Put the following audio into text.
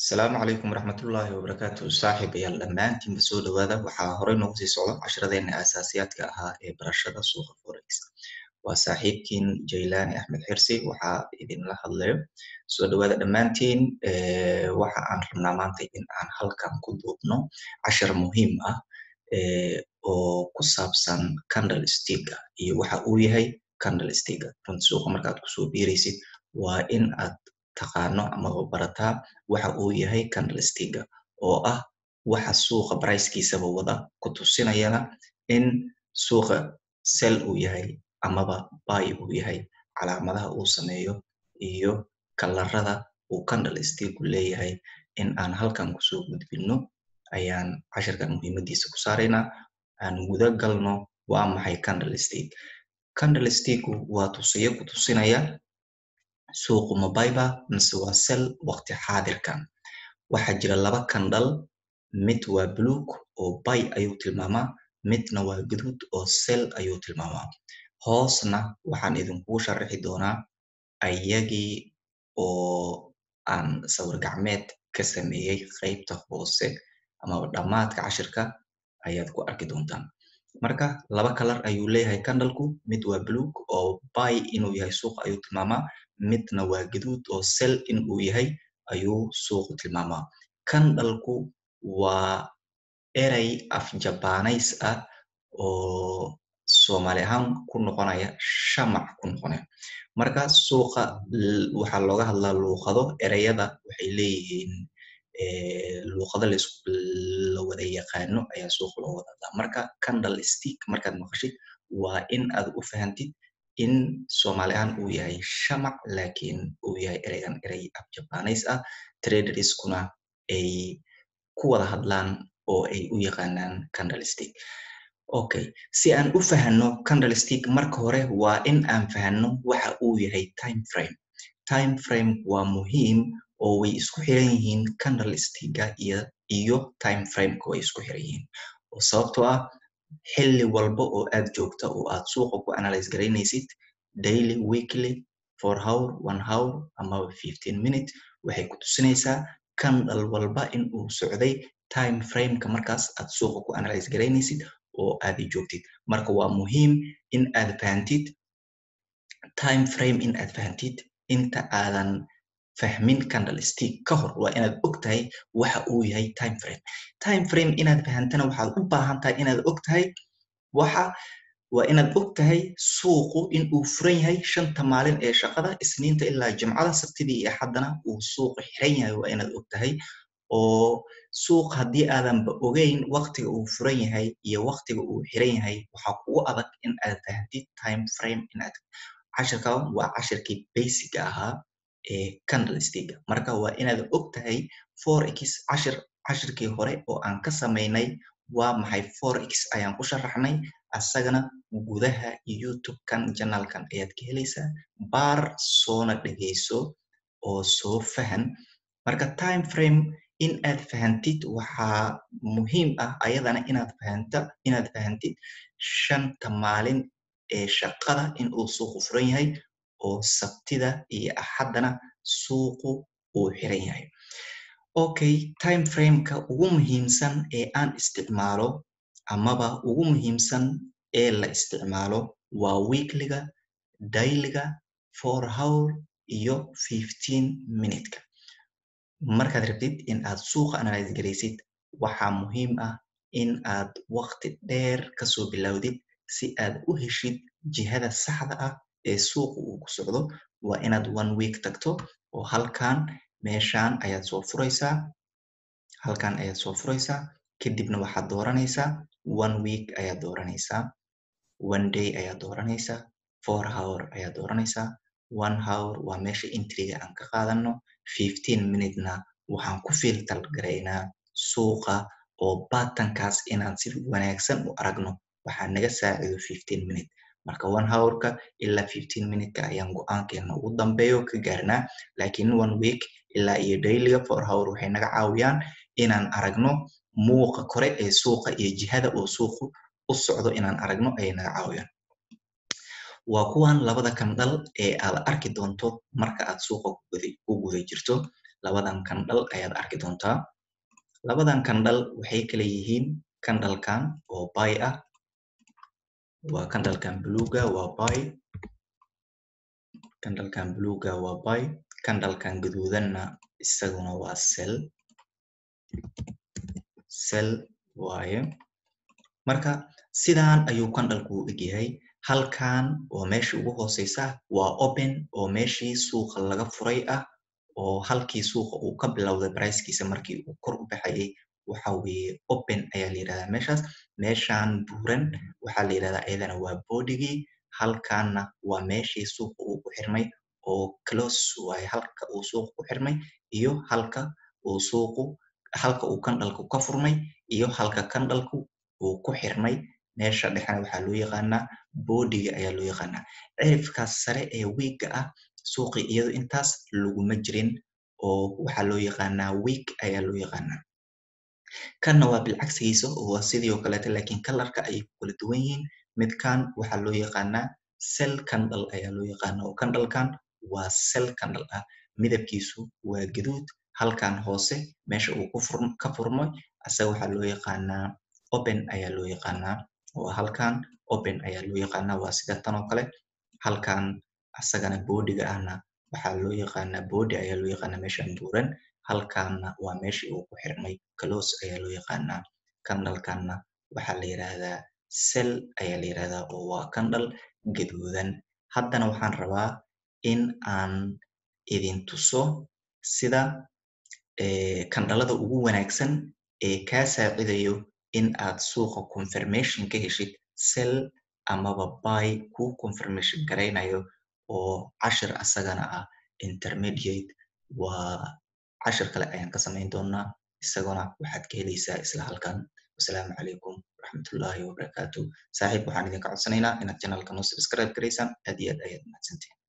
asalaamu calaykum waraxmatullaahi wabarakaatu saaxiibayaal dhammaantiinba soo dhawaada waxaa horey noogu sii socda casharadeenna aasaasiyaadka ahaa ee barashada suuqa forex waa saaxiibkiin jaylaani axmed xirsi waxaa idinla hadlayo soo dhawaada dhammaantiin waxa aan rabnaa maanta in aan halkan ku duubno cashar muhiim ah oo ku saabsan candle sticka iyo waxa uu yahay candle sticka runta suuqa markaad kusoo biiraysid waa in aad taqaano amaba barataa waxa uu yahay candle sticka oo ah waxa suuqa bricekiisaba wada ku tusinayana in suuqa sell uu yahay amaba buy uu yahay calaamadaha uu sameeyo iyo kalarada uu candle sticku leeyahay in aan halkan kusoo gudbino ayaan cashirkan muhiimadiisa ku saaraynaa aan guda galno waa maxay candle stick candle sticku waa tusayo ku tusinaya suuqu ma buyba mise waa sell waqti xaadirkan waxaa jira laba candle mid waa buluug oo buy ayuu tilmaamaa midna waa guduud oo sell ayuu tilmaamaa hoosna waxaan idinkugu sharaxi doonaa ayagii oo aan sawir gacmeed ka sameeyey qeybta hoose amaba dhammaadka cashirka ayaad ku arki doontaan marka laba kalar ayuu leeyahay candleku mid waa buluug oo buy inuu yahay suuqa ayuu tilmaamaa midna waa gaduud oo sell in uu yahay ayuu suuqu tilmaamaa candleku waa erey af jabanays ah oo soomaali ahaan ku noqonaya shamac ku noqonaya marka suuqa waxaa looga hadlaa luuqado ereyada waxay leeyihiin luuqado la wada yaqaano ayaa suuqa loo wada hadlaa marka candle stick markaad maqashid waa in aad u fahantid in soomaali ahaan uu yahay shamac laakiin uu yahay ereygan erey af jabanays ah traderskuna ay ku wada hadlaan oo ay u yaqaanaan candle stick okay si aan u fahanno candle stick marka hore waa in aan fahanno waxa uu yahay time frame time frame waa muhiim oo way isku xiran yihiin candle sticka iyo iyo time frameka way isku xiran yihiin oo sababtoo ah xilli walba oo aad joogta oo aad suuqa ku analyze garaynaysid daily weekly four hour one hour amaba fifteen minute waxay ku tusinaysaa candle walba in uu socday time frameka markaas aad suuqa ku analyze garaynaysid oo aad joogtid marka waa muhiim in aad fahantid time frame in aad fahantid inta aadan fahmin candle stick ka hor waa inaad og tahay waxa uu yahay time frame time frame inaad fahantana waxaad u baahan tahay inaad og tahay waxa waa inaad og tahay suuqu in uu furan yahay shanta maalin ee shaqada isniinta ilaa jimcada sabtidii iyo axaddana uu suuqu xiran yahay waa inaad og tahay oo suuq haddii aadanba ogeyn waqtiga uu furan yahay iyo waqtiga uu xiran yahay waxaa kugu adag in aad fahantid time frame inaad cashirkan waa cashirkii basiga ahaa ee candle sticka marka waa inaad og tahay forex cashir cashirkii hore oo aan ka samaynay waa maxay forex ayaan ku sharaxnay asagana gudaha youtube-kan janalkan ayaad ka helaysaa baar soona dhegeyso oo soo fahan marka time frame in aad fahantid waxaa muhiim ah ayadana inaad fahanta inaad fahantid shanta maalin ee shaqada in uu suuqu furan yahay oo sabtida iyo axaddana suuqu uu xiran yahay okay time frameka ugu muhiimsan ee aan isticmaalo amaba ugu muhiimsan ee la isticmaalo waa weekliga dailyga four hour iyo fifteen minuteka markaad rabtid in aad suuqa analyze garaysid waxaa muhiim ah in aad waqti dheer kasoo bilowdid si aad u heshid jihada saxda ah ee suuqa uu ku socdo waa inaad one week tagto oo halkan meeshan ayaad soo furaysaa halkan ayaad soo furaysaa kadibna waxaad dooranaysaa one week ayaad dooranaysaa one day ayaad dooranaysaa four hour ayaad dooranaysaa one hour waa meesha intriga aan ka qaadano fifteen minutena waxaan ku filter garaynaa suuqa oo batankaas inaan si wanaagsan u aragno waxaa naga saacido fifteen minute marka one hourka ilaa fifteen minuteka ayaan go-aankeena ugu dambeeyo ka gaarnaa laakiin one week ilaa iyo dailyga four hour waxay naga caawiyaan inaan aragno muuqa kore ee suuqa iyo jihada uu suuqu u socdo inaan aragno ayay naga caawiyaan waa kuwan labada kandhal ee aad arki doonto marka aad suuqa ku guda jirto labadan kandhal ayaad arki doontaa labadan kandhal waxay kala yihiin kandhalkan oo bay ah waa kandhalkan buluuga waa bay kandhalkan buluuga waa bay kandhalkan gaduudanna isaguna waa sel sel waaye marka sidaan ayuu kandhalku u egyahay halkan oo meeshii ugu hooseysa waa open oo meeshii suuqa laga furay ah oo halkii suuqa uu ka bilowday brickiisa markii uu kor u baxayay waxa weeye open ayaa la yidhahdaa meeshaas meeshan buuran waxaa la yidhahdaa iyadana waa bodigii halkanna waa meeshii suuqa uu ku xirmay oo close waaye halka uu suuqa ku xirmay iyo halka uu suuqu halka uu kandhalku ka furmay iyo halka kandhalku uu ku xirmay meesha dhexena waxaa loo yaqaanaa boodiga ayaa loo yaqaanaa cirifkaas sare ee wiigga ah suuqii iyado intaas laguma jirin oo waxaa loo yaqaanaa wiig ayaa loo yaqaanaa kanna waa bilcagsigiisa oo waa sidii oo kaleeto laakiin kalarka ayay ku kala duwan yihiin midkan waxaa loo yaqaanaa sel kandhal ayaa loo yaqaanaa oo kandhalkan waa sel kandhal ah midabkiisu waa gaduud halkan hoose meesha uu ka furmay asaga waxaa loo yaqaanaa open ayaa loo yaqaanaa waa halkan open ayaa loo yaqaanaa waa sida tan oo kale halkan asagana boodiga ahna waxaa loo yaqaanaa boodi ayaa loo yaqaanaa meeshan buuran halkanna waa meeshii uu ku xirmay close ayaa loo yaqaanaa kandhalkanna waxaa la yidhaahdaa sel ayaa la yidhahdaa oo waa kandhal gaduudan haddana waxaan rabaa in aan idin tuso sida kandhalada ugu wanaagsan ee kaa saacidayo in aad suuqa confirmation ka heshid sel amaba bay kuu confirmation garaynayo oo cashir asagana ah intermediate waa cashir kale ayaan ka samayn doonaa isaguna waxaad ka helaysaa isla halkan wasalaamu calaykum waraxmatullaahi wabarakaatu saaxiib waxaan idinka codsanaynaa inaad channelka noo subscribe garaysaan aad iyo aad ayaad mahadsantiin